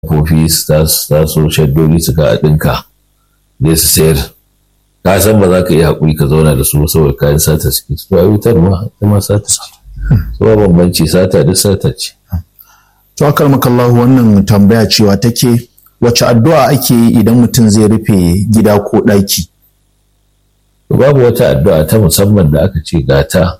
kofi su taso shaddoli suka ɗinka zai su sayar ka san ba za ka iya haƙuri ka zauna da su saboda kayan sata suke su a wutar ma ita ma sata ce su ba bambanci sata duk sata ce. to akar makallahu wannan tambaya cewa take wace addu'a ake yi idan mutum zai rufe gida ko ɗaki. babu wata addu'a ta musamman da aka ce gata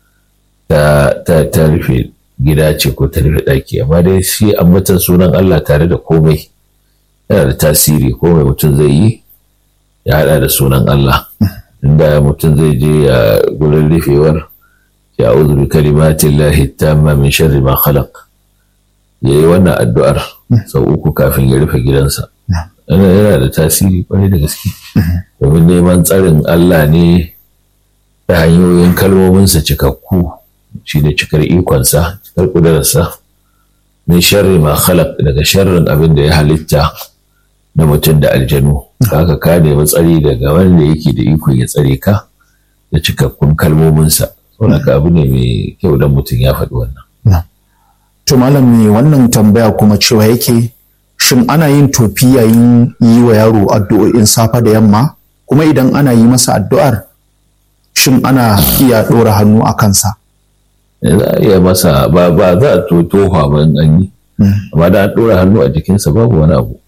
ta rufe gida ce ko ta rufe ɗaki amma dai shi ambatan sunan Allah tare da komai yana da tasiri komai mutum zai yi ya haɗa da sunan Allah inda mutum zai je ya gurin rufewar ya uzu bi kalimatin lahi tamma min sharri ma khalaq ya yi wannan addu'ar sau uku kafin ya rufe gidansa yana da tasiri kwarai da gaske domin neman tsarin Allah ne ta hanyoyin kalmominsa cikakku shi ne cikar ikonsa cikar ƙudurarsa min sharri ma khalaq daga sharrin abin da ya halitta na mutum da aljanu haka ka nemi tsari daga wanda yake da ikon ya tsare ka da cikakkun kalmominsa saboda abu ne mai kyau don mutum ya faɗi wannan to malam me wannan tambaya kuma cewa yake shin ana yin tofi yayin yi wa yaro addu'o'in safe da yamma kuma idan ana yi masa addu'ar shin ana iya ɗora hannu a kansa za a iya masa ba ba za a tofa ba in an yi amma da an ɗora hannu a jikinsa babu wani abu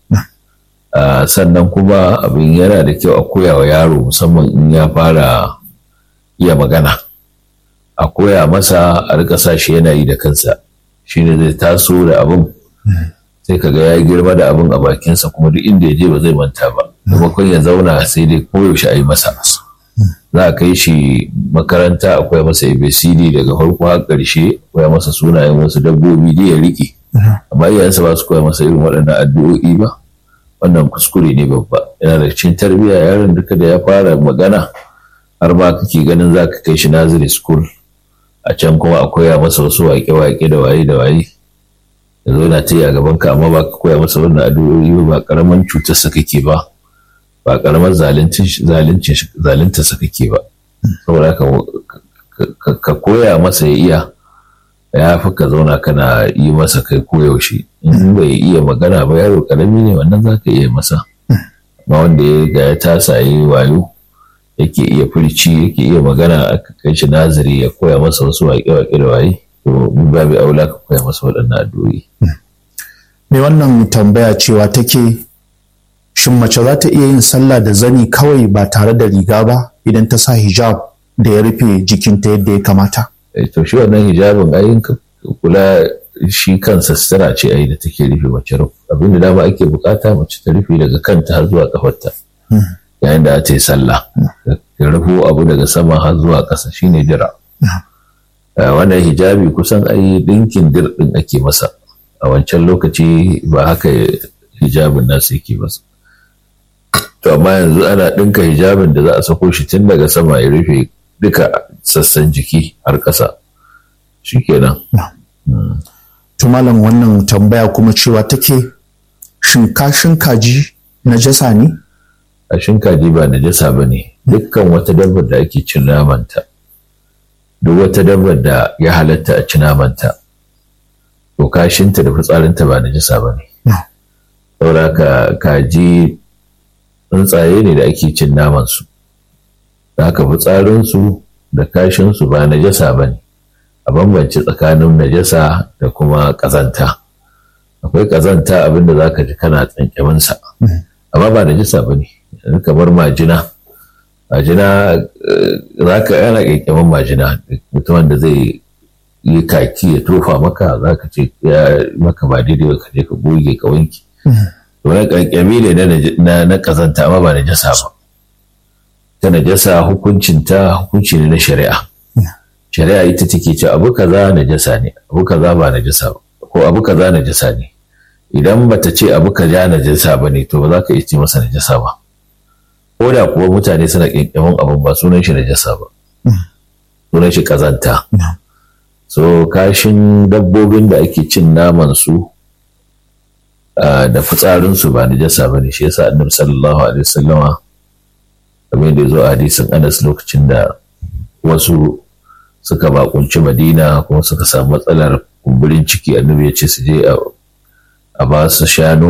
sannan kuma abin yana da kyau a koya wa yaro musamman in ya fara iya magana a koya masa a rika sa shi yana yi da kansa shine zai taso da abin sai ka ga ya girma da abin a bakinsa kuma duk inda ya je ba zai manta ba maimakon ya zauna sai dai koyaushe a yi masa za a kai shi makaranta akwai masa abcd daga farko har ƙarshe koya masa sunayen wasu dabbobi da ya riƙe amma iyayensa ba su koya masa irin waɗannan addu'o'i ba wannan kuskure ne babba yana da cikin tarbiyya yaron duka da ya fara magana har ma kake ganin za ka kai shi naziri school a can kuma a koya masa wasu waƙe-waƙe da waye da waye ya zo na ta yi a gaban ka amma ba ka koya masa wannan addu'o'i ba karaman cutarsa kake ba ba karamar zalunta sa kake ba saboda ka koya masa ya iya ya fi ka zauna kana yi masa kai koyaushe in bai iya magana ba yaro karami ne wannan za ka iya masa amma wanda ya ga ya tasa yi wayo yake iya furci yake iya magana aka kai shi nazari ya koya masa wasu waƙe-waƙe da waye to babu aula ka koya masa waɗannan addu'o'i. Me wannan tambaya cewa take shin mace za ta iya yin sallah da zani kawai ba tare da riga ba idan ta sa hijab da ya rufe jikinta yadda ya kamata? To shi wannan hijabin ayin kula shi kansa sutura ce ai da take rufe mace abinda dama ake bukata mace ta rufe daga kanta har zuwa kafarta yayin da ta yi sallah ta rufo abu daga sama har zuwa ƙasa shine jira. wannan hijabi kusan ai dinkin dirɗin ake masa a wancan lokaci ba haka hijabin nasu yake masa to amma yanzu ana ɗinka hijabin da za a sako shi tun daga sama ya rufe duka sassan jiki har ƙasa shikenan to malam wannan tambaya kuma cewa take shin kashin kaji najasa ne kashin kaji ba najasa ba ne dukkan wata dabbar da ake cin namanta duk wata dabbar da ya halatta a ci namanta to kashinta da fitsarinta ba najasa ba ne saboda ka kaji tsuntsaye ne da ake cin namansu da haka fitsarinsu da kashinsu ba najasa ba ne a bambance tsakanin najasa da kuma ƙazanta akwai ƙazanta abinda za ka ji kana tsankeminsa amma ba najasa ba ne kamar majina majina za ka yana ƙyanƙyamin majina mutumin da zai yi kaki ya tofa maka za ka ce ya maka ba daidai ka je ka goge ka wanki wani ƙyanƙyami ne na ƙazanta amma ba najasa ba ta najasa hukuncinta hukunci ne na shari'a shari'a ita take ce abu kaza najasa ne abu kaza ba najasa ba ko abu kaza najasa ne idan bata ce abu kaza najasa ba ne to ba za ka iya ce masa najasa ba ko da kuwa mutane suna ƙyanƙyamin abin ba sunan shi najasa ba sunan shi kazanta so kashin dabbobin da ake cin naman su da fitsarin su ba najasa ba ne shi yasa annabi sallallahu alaihi wasallama kamar da ya zo a hadisin anas lokacin da wasu suka bakunci madina kuma suka samu matsalar kumburin ciki annabi ya ce su je a ba su shanu